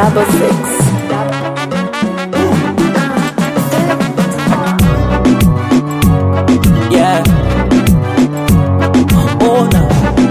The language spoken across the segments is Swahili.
double six. Yeah. Ona.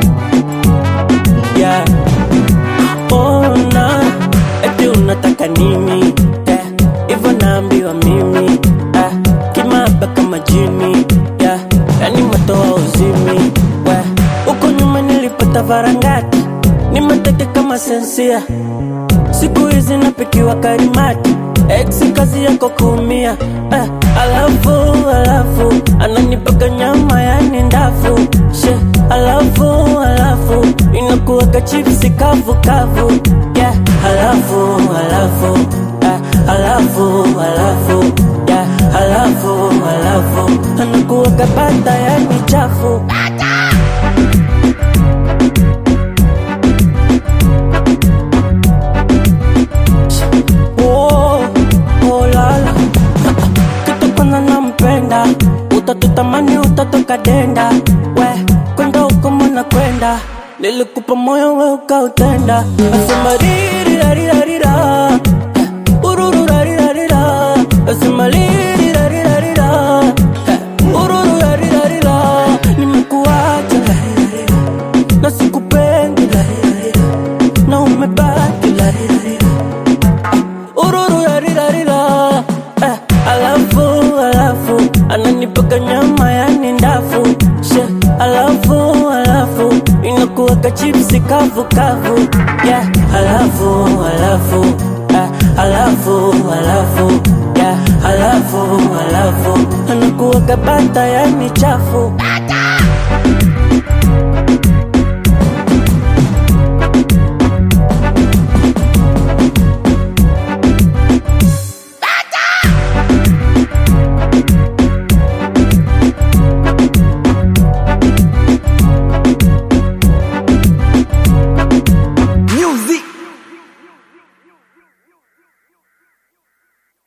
Yeah. Ona. Eti unataka nini? Yeah. Hivyo naambiwa mimi. Ah. Kimaba kama jini. Yeah. Yani matoa uzimi. We. Huko nyuma nilipata varangati. Ni mateke kama sensia. Siku hizi napikiwa karimati Ex kazi yako kuumia eh, alafu alafu ananipaka nyama yani ndafu she alafu alafu inakuwaka chipsi kavu kavu yeah, alafu alafu eh, alafu alafu yeah, alafu alafu anakuwaka bata yani chafu Oh, oh lala kitu kwanza nampenda utatutamani utatoka denda we kwenda huko mwana kwenda nilikupa moyo we ukautenda asema ririrarirarira urururarirarira asema ririrarirarira urururarirarira nimekuacha larirarira na sikupendi larirarira na umebaki larirarira ururu yarirarira eh, alafu alafu ananipaka nyama yani ndafu she alafu alafu inakuwaka chipsi kavu kavu yeah, alafu alafu eh, alafu alafu yeah, alafu alafu anakuwaka bata yani chafu